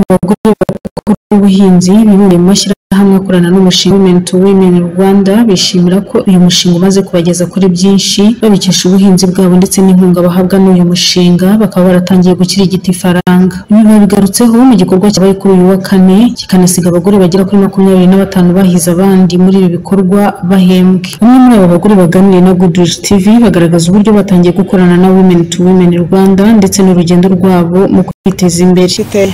Abagore bakora ubuhinzi bibumbiye mu mashyirahamwe akorana n'umushinga Women to Women Rwanda bishimira ko uyu mushinga umaze kubageza kuri byinshi babikesha ubuhinzi bwabo ndetse n'inkunga bahabwa n'uyu mushinga bakaba baratangiye gukirigita ifaranga. Ibi babigarutseho mu gikorwa cyabaye kuri uyu wa Kane kikanasiga abagore bagera kuri makumyabiri na batanu bahize abandi muri ibi bikorwa bahembwe. Bamwe muri abo bagore baganiriye na Good News TV bagaragaza uburyo batangiye gukorana na Women to Women Rwanda ndetse n'urugendo rwabo mu kwiteza imbere. giteye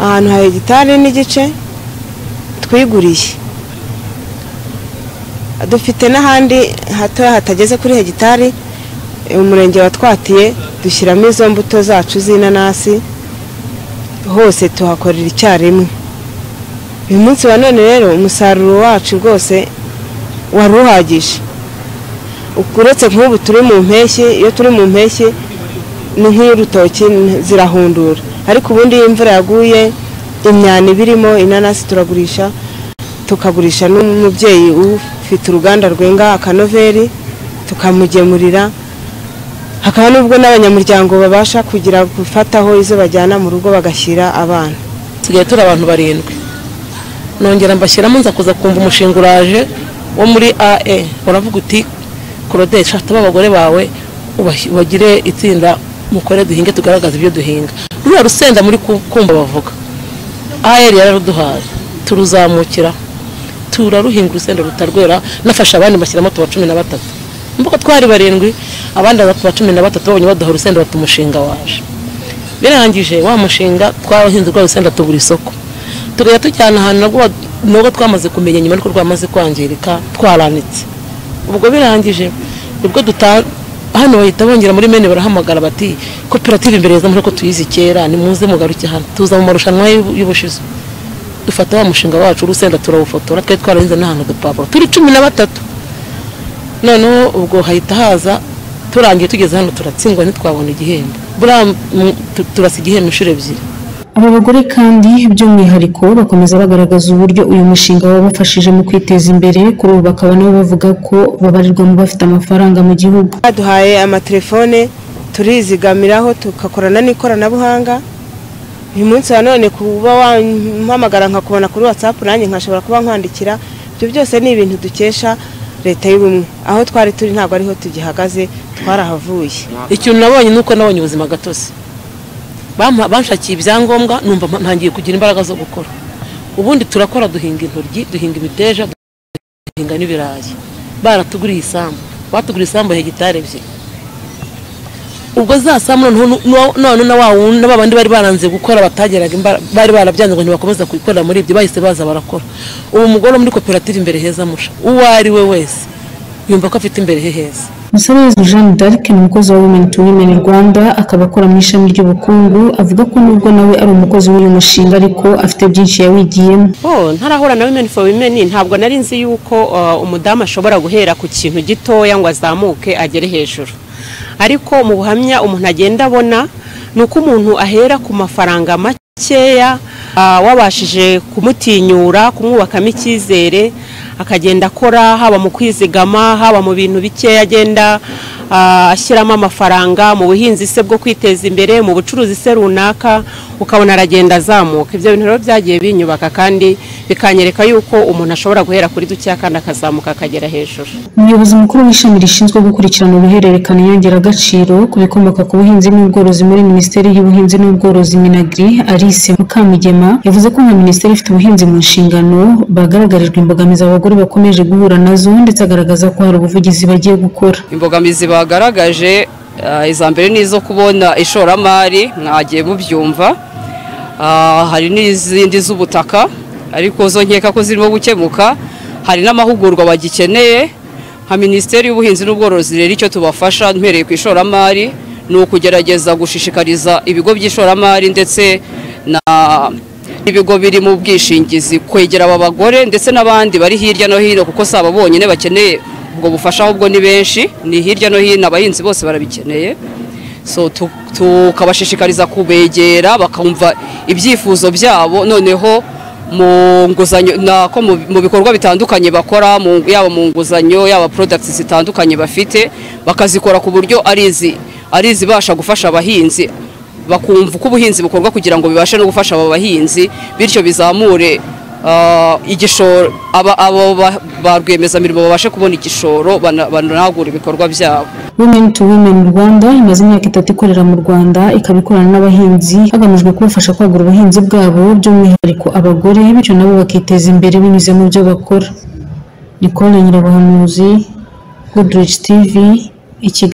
ahantu hari hegitari n'igice twiguriye dufite n'ahandi hatoya hatageze kuri hegitari umurenge watwatiye dushyiramo izo mbuto zacu z'inanasi hose tuhakorera icyarimwe uyu munsi wa none rero umusaruro wacu rwose wari uhagije uretse nk'ubu turi mu mpeshyi iyo turi mu mpeshyi ni nk'iy'urutoki zirahundura ariko ubundi iyo imvura yaguye imyanda iba irimo inanasi turagurisha tukagurisha n'umubyeyi ufite uruganda rwenga akanoveri tukamugemurira hakaba n'ubwo n'abanyamuryango babasha kugira gufataho izo bajyana mu rugo bagashyira abana tusigaye turi abantu barindwi nongera mbashyiramo nza kuza kumva umushinga uraje wo muri ae uravuga uti korodesha tuba abagore bawe ubash- ubagire itsinda mukore duhinge tugaragaze ibyo duhinga ruriya rusenda muri ku- kumva bavuga aer yararuduhaye turuzamukira turaruhinga urusenda rutarwera nafashe abandi mashyiramo tuba cumi na batatu mvuga twari barindwi abandi baza tuba cumi na batatu babonye baduha urusenda bati umushinga waje birangije wa mushinga twahinze rwa rusenda tubura isoko tugahita tujyana ahantu nabwo wa- nubwo twamaze kumenya nyuma ariko rwamaze kwangirika twaranitse ubwo birangije nibwo duta hano bahita bongera muri mene barahamagara bati koperative imbere yaza muri ko tuyizi kera nimuze mugaruke hano tuza mu marushanwa y'u- y'ubushize dufata wa mushinga wacu urusenda turawufotora twari twarahinze n'ahantu udupapuro turi cumi na batatu noneho ubwo hahita haza turangiye tugeze hano turatsindwa ntitwabona igihembo buriya mu- tu- turasa igihembo inshuro ebyiri Aba bagore kandi by'umwihariko bakomeza bagaragaza uburyo uyu mushinga wabafashije mu kwiteza imbere kuri ubu bakaba nabo bavuga ko babarirwa mu bafite amafaranga mu gihugu. baduhaye amatelefone turizigamiraho tugakorana n'ikoranabuhanga uyu munsi wa none kuba wampamagara nkakubona kuri watsapu nanjye nkashobora kuba nkwandikira ibyo byose ni ibintu dukesha leta y'ubumwe aho twari turi ntabwo ariho tugihagaze twarahavuye ikintu nabonye ni uko nabonye ubuzima gatozi Bampa- banshakiye ibyangombwa numva mpa- ntangiye kugira imbaraga zo gukora ubundi turakora duhinga intoryi duhinga imiteja duhinga n'ibirayi baratuguriye isambu batuguriye isambu hegitari ebyiri ubwo za sambu noneho nu- nu- noneho na wa wundi na ba bandi bari baranze gukora batageraga imbara- bari barabyanze ngo ntibakomeza kuyikorera muri ibyo bahise baza barakora ubu umugore wo muri koperative imbere heza musha uwo ari we wese yumva ko afite imbere he heza Musabiriza Jeanne d'Arc ni umukozi wa Women to Women Rwanda akaba akora mu ishami ry'ubukungu avuga ko nubwo nawe ari umukozi w'uyu mushinga ariko afite byinshi yawigiyemo. Oh, ntarahura na women for women ntabwo nari nzi yuko uh, umudamu ashobora guhera ku kintu gitoya ngo azamuke agere hejuru ariko mu buhamya umuntu agenda abona ni uko umuntu ahera ku mafaranga makeya uh, wabashije kumutinyura kumwubakamo icyizere akagenda akora haba mu kwizigama haba mu bintu bikeya agenda uh, ashyiramo amafaranga mu buhinzi se bwo kwiteza imbere mu bucuruzi se runaka ukabona aragenda azamuka ibyo bintu rero byagiye binyubaka kandi bikanyereka yuko umuntu ashobora guhera kuri dukeya kandi akazamuka akagera hejuru Umuyobozi mukuru w'ishami rishinzwe gukurikirana uruhererekane inyongeragaciro ku bikomoka ku buhinzi n'ubworozi muri Minisiteri y'Ubuhinzi n'Ubworozi Minagri Alice Mukamugema yavuze ko nka minisiteri ifite ubuhinzi mu nshingano bagaragarijwe imbogamizi abagore bakomeje guhura nazo ndetse agaragaza ko hari ubuvugizi bagiye gukora. imbogamizi bagaragaje ah, iza mbere ni izo kubona ishoramari mwagiye mubyumva Ah, hari n'izindi z'ubutaka ariko zo nkeka ko zirimo gukemuka hari n'amahugurwa bagikeneye nka minisiteri y'ubuhinzi n'ubworozi rero icyo tubafasha mpereye ku ishoramari ni ukugerageza gushishikariza ibigo by'ishoramari ndetse na ibigo biri mu bwishingizi kwegera aba bagore ndetse n'abandi bari hirya no hino kuko si aba bonyine bakeneye ubwo bufasha ahubwo ni benshi ni hirya no hino abahinzi bose barabikeneye so tu- tukabashishikariza kubegera bakumva ibyifuzo byabo noneho mu nguzanyo nako mu- mu bikorwa bitandukanye bakora mu- yaba mu nguzanyo yaba products zitandukanye bafite bakazikora ku buryo ari izi- ari izibasha gufasha abahinzi bakumva uko ubuhinzi bukorwa kugira ngo bibashe no gufasha aba bahinzi bityo bizamure ah, igishoro aba abo ba- ba rwiyemezamirimo babashe kubona igishoro bana- banagure ibikorwa byabo Women to Women Rwanda imaze imyaka itatu ikorera mu Rwanda ikaba ikorana n'abahinzi hagamijwe kubafasha kwagura ubuhinzi bwabo by'umwihariko abagore bityo nabo bakiteza imbere binyuze mu byo bakora Nicole Nyirabahamuzi Goodrich TV i Kigali